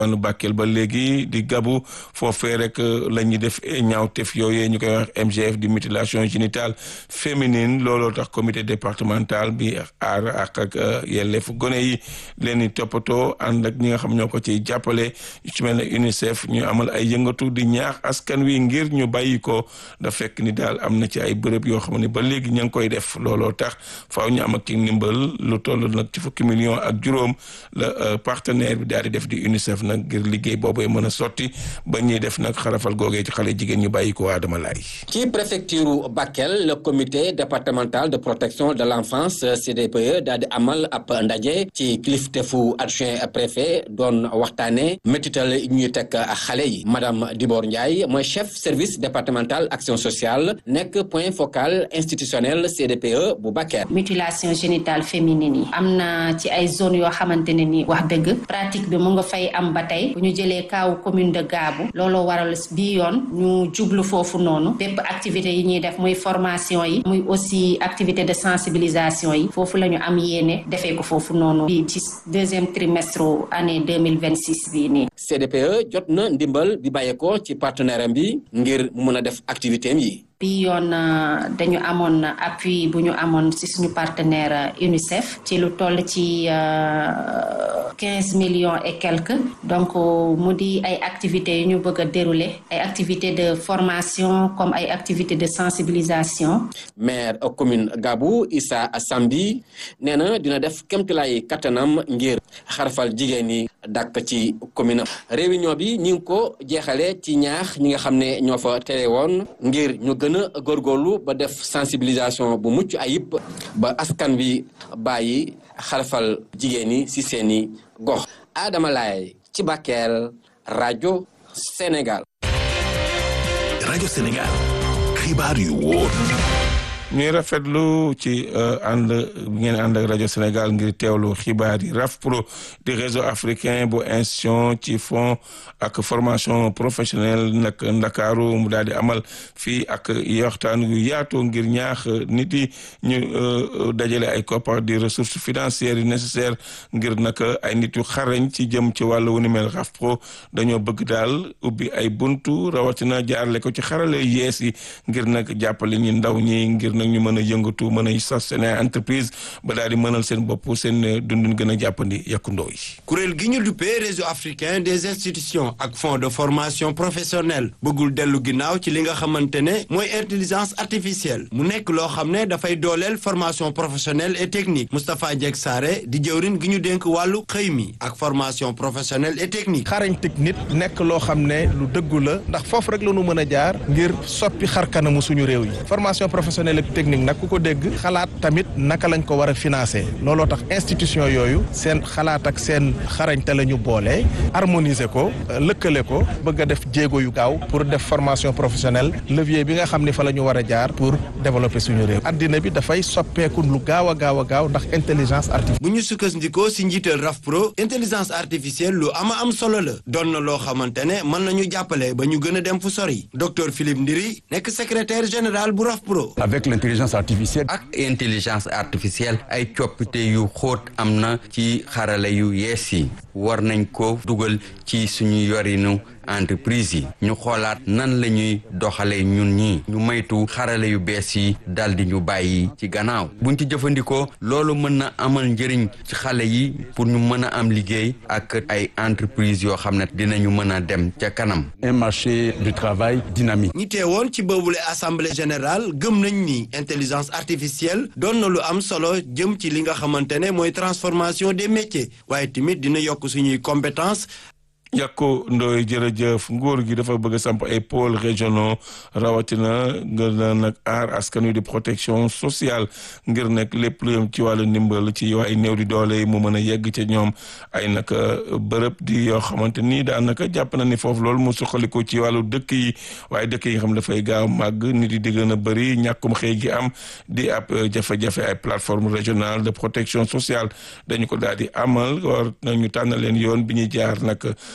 wanu Bakel ba léegi di gabu foofee rek la ñuy def ñaawteef yooyee ñu koy wax MGF di mutilation génitale féminine looloo tax comité départemental bi aar ak ak yelleefu gone yi leen di toppatoo ànd ak ñi nga xam ñoo ko ciy jàppale ci mel ne UNICEF ñu amal ay yëngatu di ñaax askan wi ngir ñu bàyyi ko da fekk ni daal am na ci ay bërëb yoo xam ne ba léegi ña ngi koy def looloo tax faaw ñu am ak ci ndimbal lu toll nag ci fukki million ak juróom la partenaire bi daal di def di UNICEF nag ngir liggéey boobee mën a sotti ba ñuy def nag xarafal googee ci xale jigéen ñu bàyyi ko Adama Laye ci préfecture Bakel le comité départemental de protection de l'enfance CDPE daal di amal ab ndaje ci kiliftefu adjoint préfet doon waxtaane métital ñuy teg xale yi madame Dibor Ndiaye mooy chef service départemental action sociale nekk point focal institutionnel CDPE bu Bakel mutilation génitale féminine yi am na ci ay zone yoo xamante ne ni wax dëgg pratique bi mu nga fay am ba tey bu ñu jëlee kaawu commune de Gaabu looloo waral bii yoon ñu jublu foofu noonu bépp activité yi ñuy def muy formation yi muy aussi activité de sensibilisation yi foofu la ñu am yéene defee ko foofu noonu bi ci deuxième trimestre année deux mille vingt six bii nii. CDPE jot na ndimbal bi bàyyeekoo ci partenaire am bi ngir mun a def activité am yi. bi yoon dañu amoon appui bu ñu amoon ci suñu partenaire UNICEF ci lu toll ci quinze millions et quelques donc mu di ay activités yu ñu bëgg a dérouler ay activités de formation comme ay activités de sensibilisation. maire commune Gabou Issa Sambi nee na dina def kéemtulaay kattanam ngir xarfal jigéen ñi dàkk ci commune réunion bi ñi ngi ko jeexale ci ñaax ñi nga xam ne ñoo fa tere woon ngir ñu gën a góorgóorlu ba def sensibilisation bu mucc ayib ba askan bi bàyyi xarfal jigéen ñi ci seeni gox Adama Laye ci Bakel rajo Sénégal rajo Sénégal xibaar yu wóor ñuy rafetlu ci ànd ngeen ànd ak rajo Sénégal ngir teewlu xibaar yi RAFPRO di réseau africain bu institution ci fond ak formation professionnelle nag ndakaaru mu daal di amal fii ak waxtaan yu yaatu ngir ñaax nit yi ñu dajale ay koppar di ressources financières yi nécessaires ngir nag ay nit yu xarañ ci jëm ci wàllu wu ni mel RAFPRO dañoo bëgg daal ubbi ay buntu rawatina jaarale ko ci xarale yees yi ngir nag jàppale ñi ndaw ñi ngir nag ñu mën a yëngatu mën a sos seen entreprise ba daal di mënal seen bopp seen dundin gën a jàppandi yàkkundoo yi kuréel gi ñu duppee réseau africain des institutions ak fonds de formation professionnelle bëggul dellu ginnaaw ci li nga xamante ne mooy intelligence artificielle mu nekk loo xam ne dafay dooleel formation professionnelle et technique Moustapha Ndiek Saré di jëwrin gi ñu dénk wàllu xëy mi ak formation professionnelle et technique xarañ technique nekk loo xam ne lu dëggu la ndax foofu rek la ñu mën a jaar ngir soppi xar kanamu suñu réew yi formation professionnelle technique nag ku ko dégg xalaat tamit naka lañ ko war a financer looloo tax institution yooyu seen xalaat ak seen xarañte la ñu boole harmoniser ko lëkkale ko bëgg a def jéego yu gaaw pour def formation professionnelle levier bi nga xam ne fa la ñu war a jaar pour développer suñu réew addina bi dafay soppeeku lu gaaw a gaaw a gaaw ndax intelligence artificielle. bu ñu sukkandikoo si njiital RAFPRO intelligence artificielle lu ama am solo la doon na loo xamante ne mën nañu jàppale ba ñu gën a dem fu sori docteur Philippe Ndiri nekk secrétaire général bu RAFPRO. avec l'intelligence artificielle. ak intelligence artificielle ay coppite yu xóot am na ci xarala yu yees yi war nañ ko dugal ci suñu yorinu entreprise yi ñu xoolaat nan la ñuy doxalee ñun ñi ñu maytu xarala yu bees yi dal di ñu bàyyi ci gannaaw buñ ci jëfandikoo loolu mën na amal njëriñ ci xale yi pour ñu mën a am liggéey ak ay entreprise yoo xam ne dinañu mën a dem ca kanam. un marché du travail dynamique. ñi teewoon ci boobule assemblée générale gëm nañ ni intelligence artificielle doon na lu am solo jëm ci li nga xamante ne mooy transformation des métiers waaye tamit dina yokk suñuy compétence yàkku ndooy jërëjëf nguur gi dafa bëgg a samp ay pôles régionaux rawatina ngir na nag aar askan wi di protection sociale ngir nag lépp lu yëm ci wàllu ndimbal ci ay néew di doole yi mu mën a yegg ca ñoom ay nag bërëb di yoo xamante ni daanaka jàpp na ni foofu loolu mu suqaliku ci wàllu dëkk yi waaye dëkk yi nga xam dafay gaaw màgg nit yi di gën a bëri ñàkkum xëy gi am di ab jafe-jafe ay plateforme régionale de protection sociale dañu ko daal di amal war nañu tànn leen yoon bi ñuy jaar nag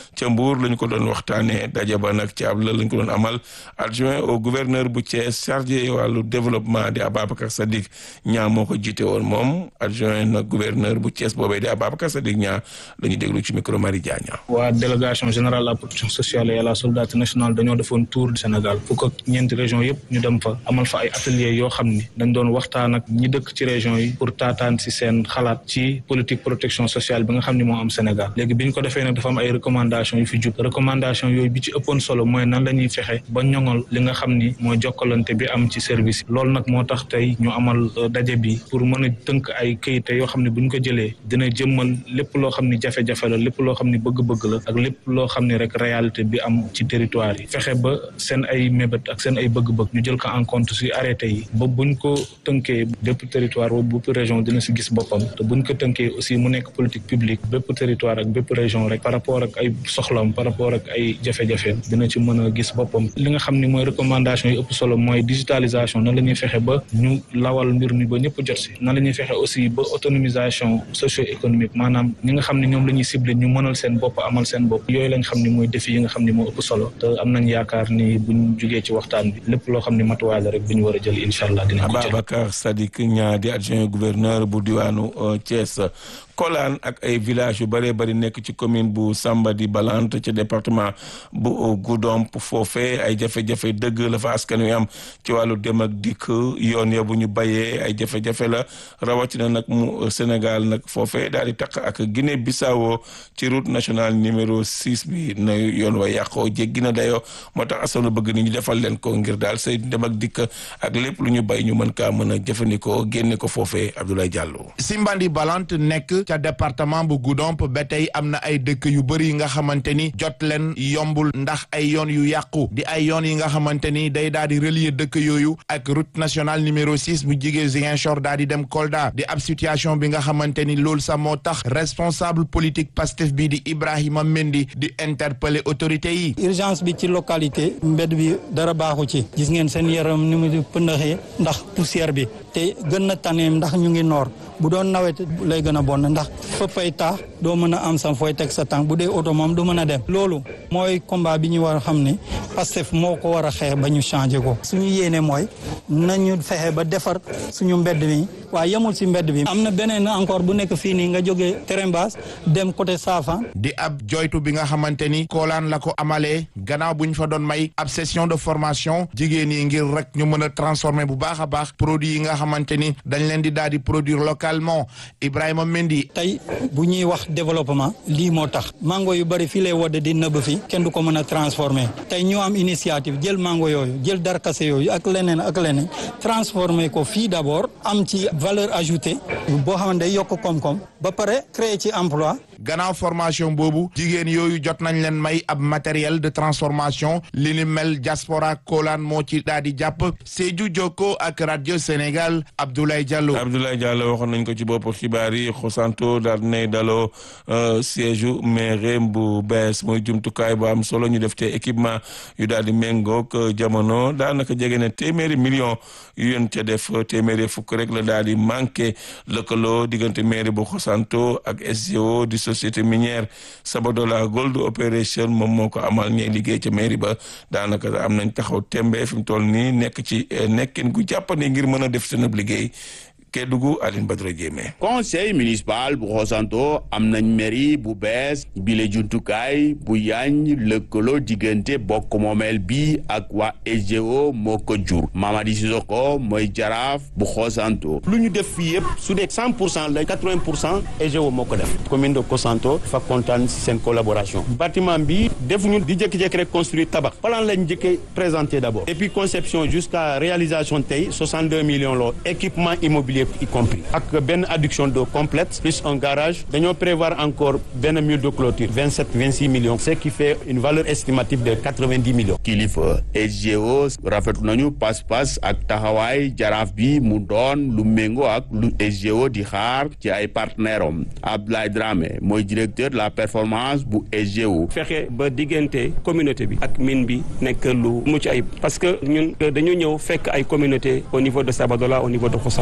ca Mbour lañ ko doon waxtaanee daje ba nag ci ab la lañ ko doon amal adjoint au gouverneur bu Thiès chargé wàllu développement di Ababacar Sadiq ñaa moo ko jiite woon moom adjoint nag gouverneur bu Thiès boobee di Ababacar Sadiq ñaa la ñu déglu ci micro Marie Diagna. waa délégation générale à la protection sociale et à la solidarité nationale dañoo defoon tour du Sénégal fukk ak ñeenti région yëpp ñu dem fa amal fa ay ateliers yoo xam ni dañ doon waxtaan ak ñi dëkk ci région yi pour taataan si seen xalaat ci politique protection sociale bi nga xam ni moo am Sénégal léegi bi ñu ko defee nag dafa am ay recommandations yu fi jub recommandation yooyu bi ci ëppoon solo mooy nan la ñuy fexe ba ñoŋol li nga xam ni mooy jokkalante bi am ci service loolu nag moo tax tey ñu amal daje bi pour mën a tënk ay këyite yoo xam ne bu ñu ko jëlee dina jëmmal lépp loo xam ni jafe-jafe la lépp loo xam ni bëgg-bëgg la ak lépp loo xam ni rek réalité bi am ci territoire yi fexe ba seen ay mébét ak seen ay bëgg-bëgg ñu jël ko en compte si arrêté yi ba buñ ko tënkee bépp territoire ba bépp région dina si gis boppam te buñ ko tënkee aussi mu nekk politique publique bépp territoire ak bépp région rek par rapport ak ay soxlam par rapport ak ay jafe-jafe dina ci mën a gis boppam li nga xam ni mooy recommandation yi ëpp solo mooy digitalisation nan la ñuy fexe ba ñu lawal mbir mi ba ñëpp jot si nan la ñuy fexe aussi ba autonomisation socio-économique maanaam ñi nga xam ne ñoom la ñuy ciblé ñu mënal seen bopp amal seen bopp yooyu lañ xam ne mooy défi yi nga xam ne moo ëpp solo te am nañ yaakaar ni buñ jugee ci waxtaan bi lépp loo xam ne matuwaay la rek bu ñu war a jël incha allah dinañ ko jël Ababacar Sadiq ñaa di adjoint gouverneur bu diwaanu Thiès Kolaan ak ay village yu bëree bëri nekk ci commune bu Samba di Balante ci département bu Goudomp foofee ay jafe-jafe dëgg la fa askan wi am ci wàllu dem ak dikk yoon ya bu ñu bayee ay jafe-jafe la rawatina nag mu Sénégal nag foofee daal di taq ak Guinée Bissau ci route nationale numéro 6 bi na yoon wa yàqoo jéggi na dayoo moo tax askan bëgg ni ñu defal leen ko ngir daal say dem ak dikk ak lépp lu ñu bay ñu mën kaa mën a jëfandikoo génne ko foofee Abdoulaye Diallo. Simbandi Balante nekk ca département bu Goudomp ba tey am na ay dëkk yu bëri yi nga xamante ni jot leen yombul ndax ay yoon yu yàqu di ay yoon yi nga xamante ni day daal di relier dëkk yooyu ak route nationale numéro 6 bu jigee Ziguinchor daal di dem Kolda di ab situation bi nga xamante ni loolu sax moo tax responsable politique Pastef bi di Ibrahima Mendy di interpeller autorité yi. urgence bi ci localité mbedd bi dara baaxu ci gis ngeen seen yaram ni mu pëndaxee ndax poussière bi te gën na tane ndax ñu ngi noor bu doon nawet lay gën a bon ndax fëppay taax doo mën a am sam fooy teg sa tànk bu dee oto moom du mën a dem loolu mooy combat bi ñu war a xam ne Pastef moo ko war a xeex ba ñu changé ko suñu yéene mooy nañu fexe ba defar suñu mbedd mi waaye yemul si mbedd bi am na beneen encore bu nekk fii nii nga jógee Terembas dem côté Safan di ab joytu bi nga xamante ni koolaan la ko amalee gannaaw bu ñu fa doon may ab session de formation jigéen yi ngir rek ñu mën a transformer bu baax a baax produit yi nga xamante ni dañ leen di daal di produire localement Ibrahima Mendy. tey bu ñuy wax développement lii moo tax mango yu bëri fii lay wadde di nëbb fi kenn du ko mën a transformer tey ñu am initiative jël mango yooyu jël darkase yooyu ak leneen ak leneen transformer ko fii d'abord am ci valeur ajoutée boo xamante day yokk koom-koom ba pare créer ci emploi gannaaw formation boobu jigéen yooyu jot nañ leen may ab matériel de transformation li ni mel diaspora Kolaan moo ci daal di jàpp Sédhiou Jokko ak radio Sénégal Abdoulaye Diallo. Abdoulaye Diallo waxoon nañ ko ci bopp xibaar yi Xosanto daal nay daloo siège u mairie bu bees mooy jumtukaay bu am solo ñu def te équipement yu daal di méngoog jamono daanaka jege na téeméeri million yu yoon ca def téeméeri fukk rek la daal di manqué lëkkaloo diggante mairie bu Xosanto ak SGO di société minière Sabadola Gold Operation moom moo ko amal ñee liggéey ca mairie ba daanaka am nañ taxaw tembe fi mu toll nii nekk ci nekkin gu jàppandi ngir mën a def seen liggéey Kédougou Aline Badara Diémé conseil municipal bu Xosanto am nañ mairie bu bees bile jumtukaay bu yaañ lëkkaloo diggante bokk moomeel bi ak waa SGO moo ko jur Mamadi Sissoko mooy jaraaf bu Xosanto lu ñu def fii yëpp su dee cent pour cent la quatre-vingt pour cent SGO moo ko def commune de Xosanto fa kontaan si seen collaboration bâtiment bi defuñu di jékki-jékki rek construire tabax plan lañ njëkkee présenté d'abord et puis conception jusqu'à réalisation tey 62 millions la équipement immobilier y compris ak benn adduction d'eau complète plus un garage dañoo prévoir encore benn mur de clôture 27 26 millions ce qui fait une valeur estimative de 90 millions kilifa SGO rafetlu nañu pas-pas ak taxawaay jaraaf bi mu doon lu méngoo ak lu SGO di xaar ci ay partenaires am Abdoulaye Dramé mooy directeur de la performance bu SGO fexe ba diggante communauté bi ak mine bi nekk lu mucc ayib parce que ñun dañu ñëw fekk ay communauté au niveau de Sabadola au niveau de Xosanto dafa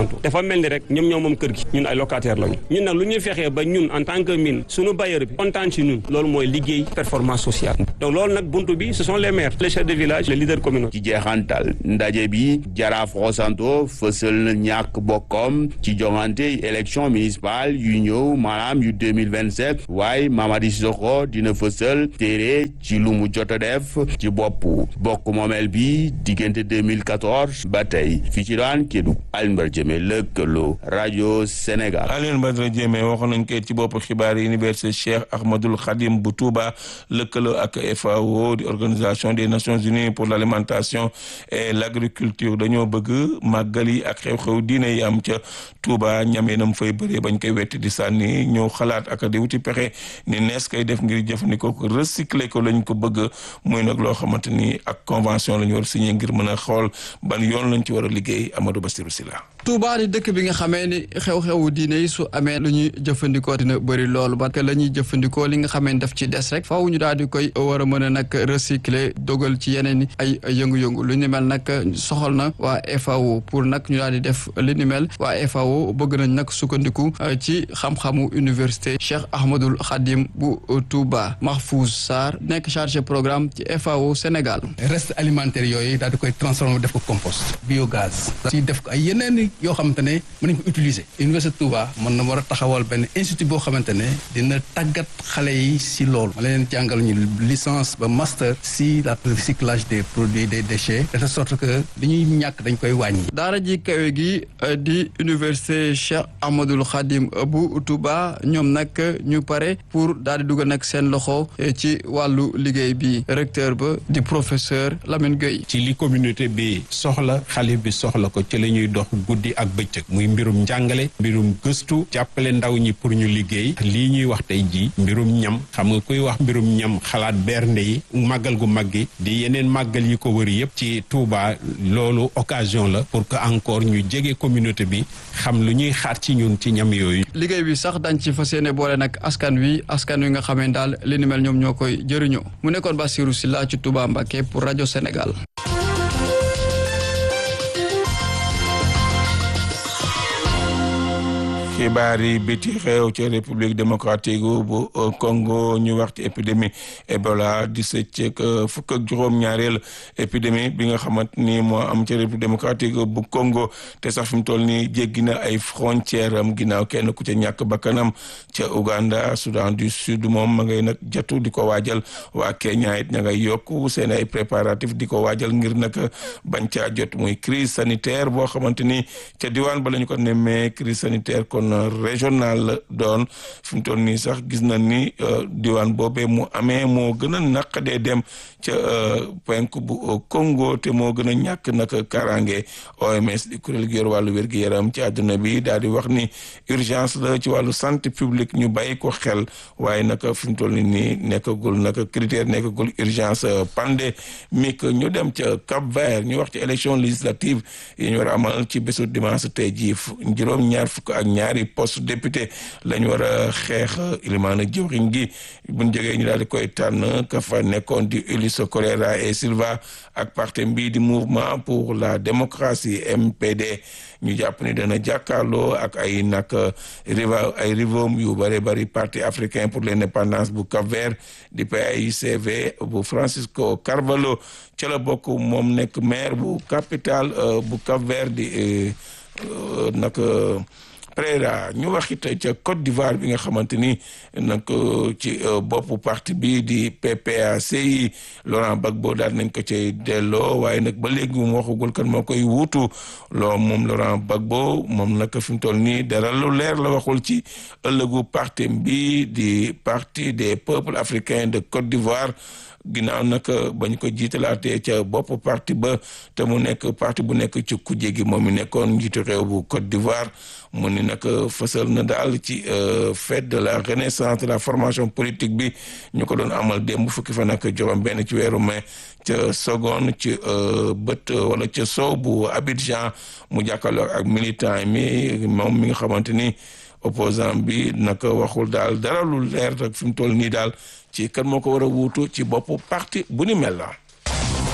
mel ni rek ñoom ñoo moom kër gi ñun ay locataire lañu ñun nag lu ñuy fexee ba ñun en tant que mine suñu bailleur bi kontaan ci ñun loolu mooy liggéey performance sociale donc loolu nag buntu bi ce sont les maires les chefs de village les leaders communaux ci jeexantal ndaje bi jaraaf Xosanto fësal ñàkk bokkom ci jongante élection municipale yu ñëw maanaam yu 2027 waaye Mamadi Sissoko dina fësal téere ci lu mu jot a def ci bopp bokk moomeel bi diggante 2014 ba tey fii ci daan Kédougou Alioune Badara Diémé lëkkaloo rajo Sénégal Alioune Badara Diémé waxoon nañ ko ci bopp xibaar yi université Cheikh Ahmadoul Khadim bu Touba lëkkaloo ak FAO di organisation des Nations Unies pour l'alimentation et l'agriculture dañoo bëgg màggal yi ak xew-xew diine yi am ca Touba ñam nam fay bëree bañ koy wetti di sànni ñëw xalaat ak di wuti pexe ni nees koy def ngir jëfandikoo ko recycler ko lañ ko bëgg muy nag loo xamante ni ak convention la ñu war a signé ngir mën a xool ban yoon lañ ci war a liggéey Amadou Bassirou Sylla Touba di dëkk bi nga xamee ni xew-xewu diine yi su amee lu ñuy jëfandikoo dina bëri loolu parce que la ñuy jëfandikoo li nga xamee ni daf ci des rek faaw ñu daal di koy war a mën a nag recycler dogal ci yeneen i ay yëngu-yëngu lu ni mel nag soxal na waa FAO pour nag ñu daal di def li ni mel waa FAO bëgg nañ nag sukkandiku ci xam-xamu université Cheikh Ahmadoul Khadim bu Touba Mahfouz Sarr nekk chargé programme ci FAO Sénégal. reste alimentaire yooyu daal di koy transformer def ko compost biogaz. si def ko ay yeneen yoo xamante ne mën nañ ko utiliser université Touba mën na war a taxawal benn institut boo xamante ne dina tàggat xale yi si loolu ma leen jàngal ñu licence ba master si la recyclage des produits des déchets de sorte que li ñuy ñàkk dañ koy wàññi. daara ji kawe gi di université Cheikh Ahmadoul Khadim bu Touba ñoom nag ñu pare pour daal di dugal nag seen loxo ci wàllu liggéey bi recteur ba di professeur Lamine Gueye. ci li communauté bi soxla xale bi soxla ko ci la ñuy dox guddi ak bëccëg muy mbirum njàngale mbirum gëstu jàppale ndaw ñi pour ñu liggéey lii ñuy wax tey jii mbirum ñam xam nga kuy wax mbirum ñam xalaat bernde yi màggal gu mag gi di yeneen màggal yi ko wër yëpp ci Touba loolu occasion la pour que encore ñu jege communauté bi xam lu ñuy xaar ci ñun ci ñam yooyu. liggéey bi sax dañ ci fas yéene boole nag askan wi askan wi nga xamee daal li ni mel ñoom ñoo koy jëriñoo mu nekkoon Bassirou Sylla ci Touba Mbacké pour rajo Sénégal. xibaar yi biti xew ci république démocratique bu Congo ñu wax ci épidémie Ebola di sëcc fukk ak juróom-ñaareel épidémie bi nga xamante ni moo am ci république démocratique bu Congo te sax fi mu toll nii jéggi na ay frontière am ginnaaw kenn ku ca ñàkk bakkanam ca Uganda Soudan du Sud moom ma ngay nag jatu di ko waajal waa Kenya it ña ngay yokku seen ay préparatif di ko waajal ngir nag bañ caa jot muy crise sanitaire boo xamante ni ca diwaan ba la ñu ko nemmee crise sanitaire kon régional la doon fi mu toll nii sax gis na ni diwaan boobee mu amee moo gën a naqadee dem ca penk bu Congo te moo gën a ñàkk nag karange OMS di kuréel gi yor wàllu wér-gi-yaram ci àdduna bi daal di wax ni urgence la ci wàllu santé publique ñu bàyyi ko xel waaye nag fi mu toll nii nekkagul nag critère nekkagul urgence pandémique ñu dem ca Cap Vert ñu wax ci élection législative yi ñu war a amal ci bésu dimanche tey jii juróom ñaar fukk ak ñaari poste député lañ war a xeex ilimaana jëwriñ gi buñ jógee ñu daal di koy tànn ka fa nekkoon di Ulysse Correa et Silva ak parti mbii di mouvement pour la démocratie MPD ñu jàpp ni dana jàkkaarloo ak ay nag rival ay rivom yu bëri bëri parti africain pour l'indépendance bu Cap-Vert di PAICV bu Francisco Carvalho ca la bokk moom nekk maire bu capitale bu Cap-Vert di nag Préra ñu wax it ca Côte d'Ivoire bi nga xamante ni nag ci boppu parti bi di PPACI Laurent Gbagbo daal nañ ko cay delloo waaye nag ba léegi mu waxagul kan moo koy wuutu loo moom Laurent Gbagbo moom nag fi mu toll nii dara lu leer la waxul ci ëllëgu parti bi di parti des peuples africains de Côte d'Ivoire ginnaaw nag bañ ko jiitalaatee ca bopp parti ba te mu nekk parti bu nekk ci kujje gi moom mi nekkoon njiitu réew bu Côte d'Ivoire mu ni nag fësal na daal ci fête de la renaissance de la formation politique bi ñu ko doon amal démb fukki fan ak juróom benn ci weeru mai ca Sogone ci bët wala ca sow bu Abidjan mu jàkkaarloo ak militant mi moom mi nga xamante ni opposant bi naka waxul daal dara lu leer rek fi mu toll nii daal ci kan moo ko war a wuutu ci boppu parti bu ni mel la.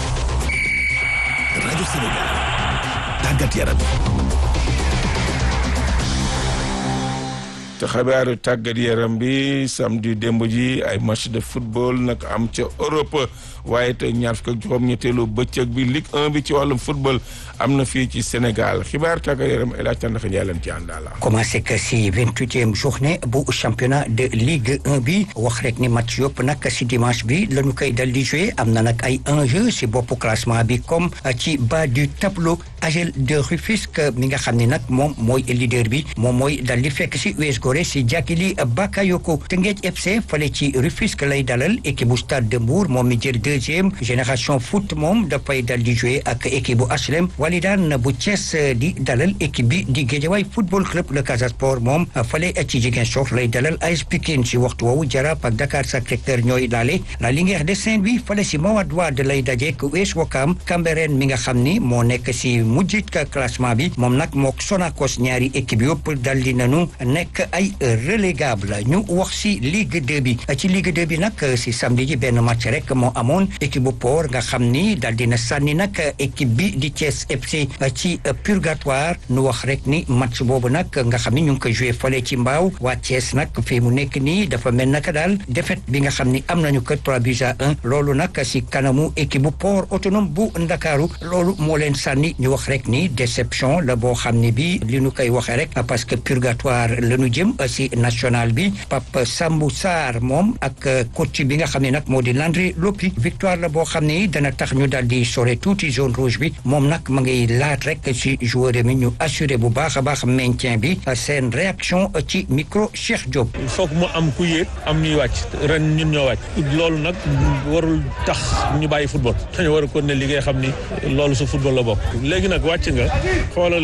rajo Sénégal tàggat yaram. te xabaaru tàggat yaram bi samedi démb ji ay match de football nag am ca Europe waaye te ñaar fukk ak juróom-ñetteelu bëccëg bi Ligue 1 bi ci wàllum football am na fii ci Sénégal xibaar tàggat yaram El Hadj Tandakha Ndiaye leen ci àndaala. commencé que si vingt-huitième journée bu championnat de Ligue 1 bi wax rek ni match yëpp nag si dimanche bi la ñu koy dal di joué am na nag ay enjeu si boppu classement bi comme ci bas du tableau AGEL de Rufisque mi nga xam ne nag moom mooy leader bi moom mooy dal di fekk si US Gorée si Jàkkili Bakayoko Teungueth FC fale ci Rufisque lay dalal équipe bu Stade de Mbour moom mi jël deuxième génération foot moom dafay dal di joué ak équipe bu HLM Walidaan bu Thiès di dalal équipe bi di Guédiawaye football club le Casa Sport moom fale ci Ziguinchor lay dalal AS Pikine si waxtu woowu Jaraaf ak Dakar Sacré-Cœur ñooy laale la Linguère de Saint-Louis fale si Mawade Wade lay dajeek US Ouakam Cambérène mi nga xam ni moo nekk si mujjit ka classement bi moom nag mook Sonacos ñaari équipe yëpp dal di nañu nekk ay relégable ñu wax si Ligue 2 bi ci Ligue 2 bi nag si samedi ji benn match rek moo amoon équipe bu Port nga xam ni dal dina sànni nag équipe bi di Thiès FC ci purgatoire nu wax rek ni match boobu nag nga xam ni ñu ngi ko joué fale ci mbaaw waa Thiès nag fii mu nekk nii dafa mel naka daal défaite bi nga xam ni am nañu ko 3 buts à 1 loolu nag si kanamu équipe bu Port autonome bu Ndakaaru loolu moo leen sànni ñu wax rek ni déception la boo xam ne bi li ñu koy waxee rek parce que purgatoire la ñu jëm si national bi Pape Sambou Sarr moom ak coach bi nga xam ne nag moo di Landry Lopi victoire la boo xam ne dana tax ñu daal di sore tuuti zone rouge bi moom nag ma ngay laat rek si joueur mi ñu assuré bu baax a baax maintien bi seen réaction ci micro Cheikh Diop. il faut que mu am ku yéeg am ñuy wàcc ren ñun ñoo wàcc loolu nag warul tax ñu bàyyi football dañu war a continuer liggéey xam ni loolu su football la bokk léegi nag wàcc nga xoolal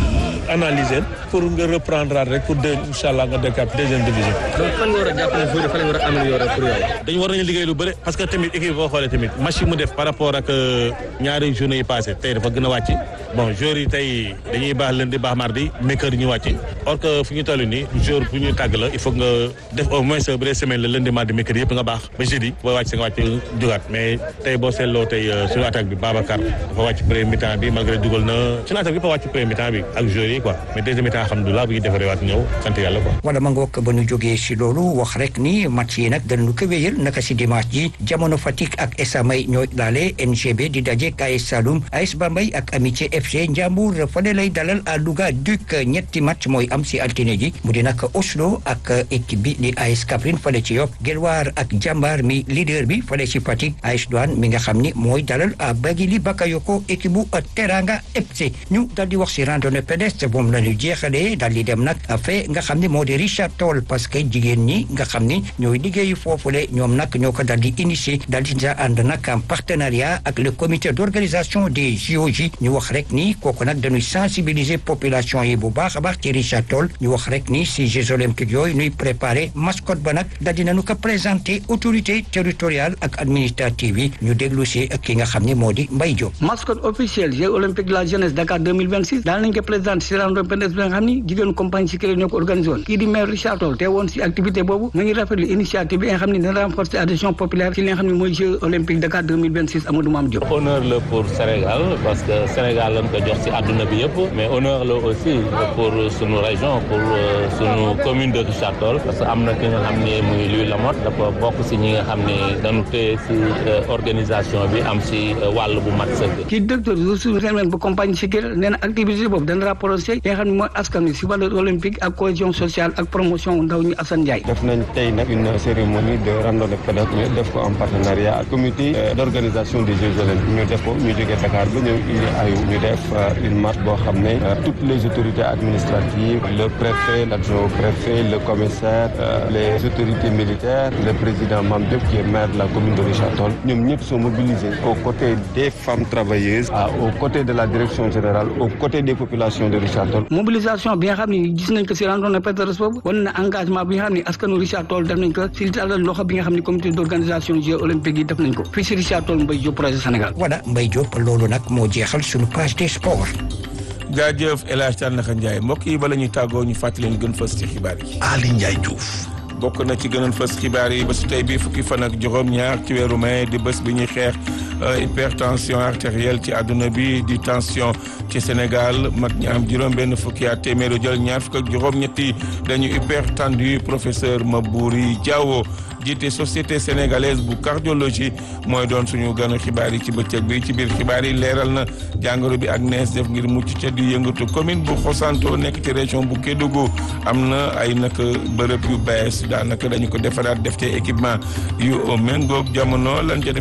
analyser pour nga reprendre rek pour deux incha allah nga dekkaat deuxième division. donc fan nga war a jàpp ne foofu fan nga war a améliorer pour yow. dañu war nañu liggéey lu bëri parce que tamit équipe boo xoolee tamit match yi mu def par rapport ak ñaari journée yi passé tey dafa gën a wàcc bon joueurs yi tey dañuy baax lundi baax mardi mercredi ñu wàcc or que fu ñu toll nii jour bu ñu tàgg la il faut nga def au moins bu dee semaine la lundi mardi mercredi yëpp nga baax ba jeudi boo wàcc sa nga wàcc jugaat mais tey boo seetloo tey suñu attaque bi Babacar dafa wàcc premier mi-temps bi malgré dugal na suñu attaque bi dafa wàcc premier mi-temps bi ak joueurs yi quoi mais deuxième mi-temps alhamdulilah bu ñu defaree waat ñëw sant yàlla quoi. wala ma ngoog ba ñu jógee si loolu wax rek ni match yi nag danañu ko wéyal naka si dimanche ji jamono Fatick ak Esamay ñooy laale NGB di daje AS Saloum AS Bambey ak Amitié FC Ndiambour fale lay dalal à Louga Duc ñetti match mooy am si altine ji mu di nag Oslo ak équipe bi di AS Kaffrine fale ci Yoff Guelwaar ak Jambar mi leader bi fale ci Fatick AS Douane mi nga xam ni mooy dalal à Bagili Bakayoko équipe bu Teranga FC ñu dal di wax si randonnée pédestre moom la ñu jeexalee dal di dem nag fee nga xam ni moo di Richard Toll parce que jigéen ñi nga xam ni ñooy liggéeyu foofule ñoom nag ñoo ko dal di initier dal di ànd nag en partenariat ak le comité d'organisation des JOJ ñu wax rek ni kooku nag dañuy sensibiliser population yi bu baax a baax ci Richard Toll ñu wax rek ni si Jeux olympiques yooyu ñuy préparer mascotte ba nag dal di nañu ko présenter autorité territoriale ak administrative yi ñu déglu si ki nga xam ni moo di Mbaye Diop. mascotte officielle Jeux olympiques de la jeunesse Dakar 2026 daal nañ ko présenter si randonnée pédestre bi nga xam ni jigéenu compagnie si ñoo ko organisé woon kii di maire Richard Toll te woon si activité boobu mu ngi rafetlu initiative bi nga xam ne dina renforcer adhésion populaire ci li nga xam ne mooy Jeux olympiques Dakar 2026 Amadou Mame Diop. honneur la pour Sénégal parce que Sénégal lañ ko jox ci àdduna bi yëpp mais honneur la aussi pour sunu région pour sunu commune de Richard Toll parce que am na ki nga xam ne muy Louis Lamotte dafa bokk ci ñi nga xam ne dañu téye ci organisation bi am ci wàll bu mat sëkk. kii directeur ressources humaines bu compagnie Sikir nee na activité boobu dana rapproché yi nga xam ne mooy askan wi ci valeur olympique ak cohésion sociale ak promotion ndaw ñi Assane Ndiaye. def nañ tey nag une cérémonie de randonnée pédestre ñu def ko en partenariat ak comité d'organisation des Jeux olympiques ñu def ko ñu jógee Dakar ba ñëw indi ayu ñu def une marche boo xam ne toutes les autorités administratives le préfet l'adjoint au préfet le commissaire les autorités militaires le président Mame Diop qui est maire de la commune de Richard Toll ñoom ñëpp sont mobilisés aux côtés des femmes travailleuses aux côtés de la direction générale aux côtés des populations de Richard Toll. mobilisation bi nga xam ne gis nañ ko ci randonnée pédestre boobu wane na engagement bi nga xam ne askanu Richard Toll def nañ ko ci dalal loxo bi nga xam ne comité d'organisation Jeux olympiques yi def nañ ko fii ci Richard Toll Mbaye Diop projet Sénégal. voilà Mbaye Diop loolu nag moo jeexal suñu page des sports. jaajëf El Hadj Tandakha Ndiaye mbokk yi bala ñuy tàggoo ñu fàttali leen gën fës ci xibaar yi. Ali Ndiaye Diouf. bokk na ci gënoon fës xibaar yi ba su tey bii fukki fan ak juróom ñaar ci weeru mai di bés bi ñuy xeex hypertension artérielle ci àdduna bi di tension ci Sénégal mag ñi am juróom-benn fukki at téeméer jël ñaar fukk ak juróom-ñetti dañu hypertendu professeur Mabouri Diawo jiite société sénégalaise bu cardiologie mooy doon suñu ganu xibaar yi ci bëccëg bi ci biir xibaar yi leeral na jàngoro bi ak nees def ngir mucc ca di yëngatu commune bu Xosanto nekk ci région bu Kédougou am na ay nag bërëb yu bees daanaka dañu ko defaraat def ci équipement yu méngoog jamono lan ca